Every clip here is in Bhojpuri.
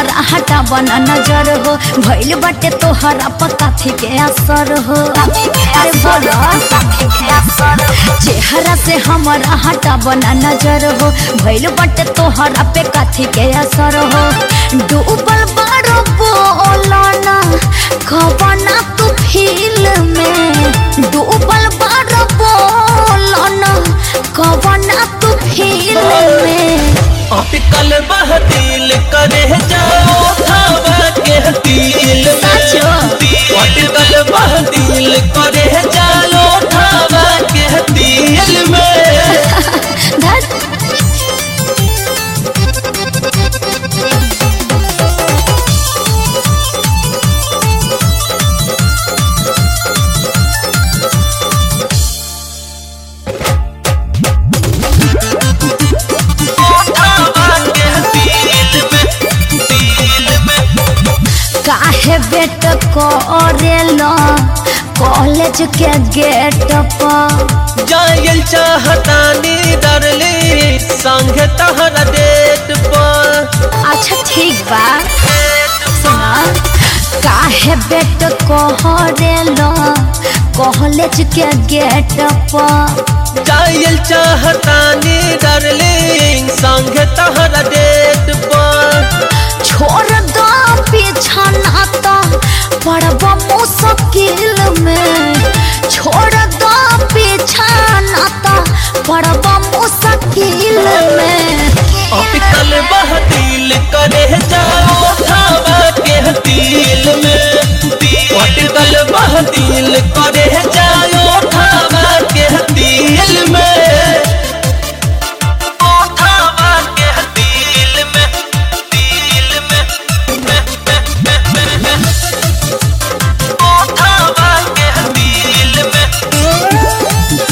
हमारा हटा बना नजर हो भइल बाटे तोहरा पकाथी के असर हो अरे बोलो चेहरा से हमारा हटा बना नजर हो भइल बाटे तोहरा पे काथी के असर हो डूबल बारो बोलना कबना तू फील में डूबल बारो बोलना कबना तू फील में अटकल बह दिल करे जाओ थावा के दिल में सचो? अटकल बह दिल करे जाओ थावा के दिल में धत थावा के दिल में दिल में काहे बेट करेला कॉलेज के गेट पर जायल चाहतानी डरली संग तहरा डेट पर अच्छा ठीक बा सुना काहे बेट करेला कॉलेज के गेट पर जायल चाहतानी डरली संग तहरा डेट पर छोड़ दो पीछा नाता पड़ब मुश्किल में छोड़ दो पीछा नाता पड़ब मुश्किल में अटकल बह दिल करे जाओ थावा के दिल में अटकल बह दिल करे जाओ थावा के दिल में ओ थावा के दिल में दिल में ओ थावा के दिल में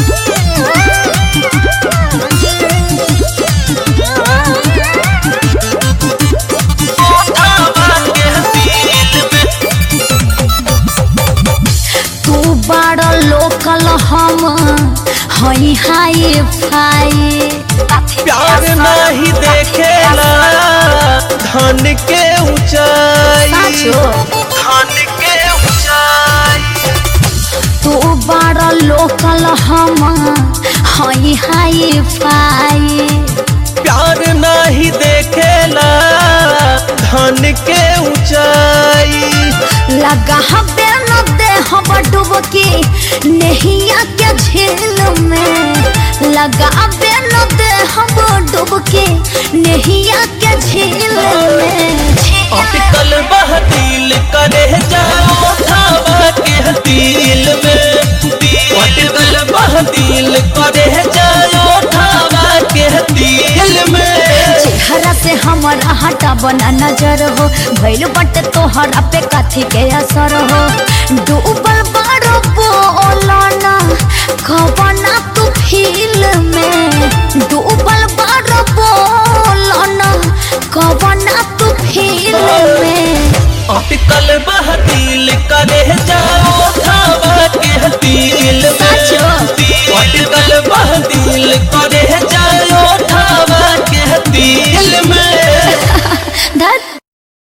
ओ थावा के दिल में तू बड़ लोकल हम हई हाई फाई प्यार नहीं देखेला धन के ऊंचाई साचो धन के ऊंचाई तू बड़ लोकल हम हई हाई फाई प्यार नहीं देखेला धन के ऊंचाई लगा हबे न दे हम डुबकी नहिया के झील में लगा हबे न दे हम डुबकी नहिया के झील में अटकल बह दिल करे जाओ थावा के दिल में अटकल बह दिल करे जाओ थावा के दिल में चेहरा से हमारा हटा बना नजर हो भइल बटे तोहरा पे काथी के असर हो डूबल बारो बोलना कबना तू फील में डूबल बारो बोलना कबना तू फील में अटकल बह दिल करे